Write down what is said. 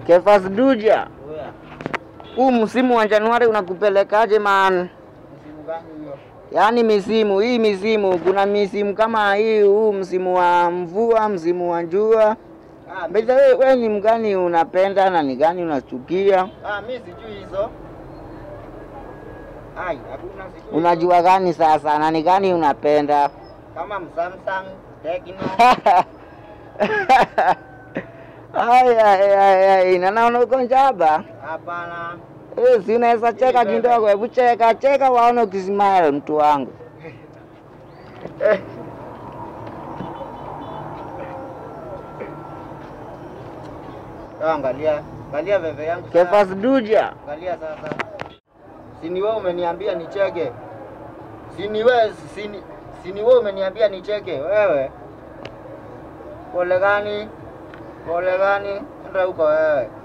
Kefas Duja, Oya, huu msimu wa Januari unakupelekaje man? msimu gani hiyo? Yaani misimu hii, misimu kuna misimu kama hii, huu msimu wa mvua, msimu wa jua. Ah, mi, Mbeza wewe we ni mgani unapenda na ni gani unachukia? ah, mi sijui hizo. Ai, hakuna sijui. Unajua gani sasa na ni gani unapenda? kama Samsung, Tecno. Ay, ay, ay, ay, na naona uko njaba. Hapana. Eh, si unaweza cheka kidogo, hebu cheka cheka waone ukismile mtu wangu. Ah, Angalia, angalia veve yangu. sasa. Kefas Duja. Angalia sasa. Si ni wewe umeniambia nicheke. Si ni wewe, si ni si ni wewe umeniambia nicheke wewe. Pole gani? Pole gani? Enda huko wewe.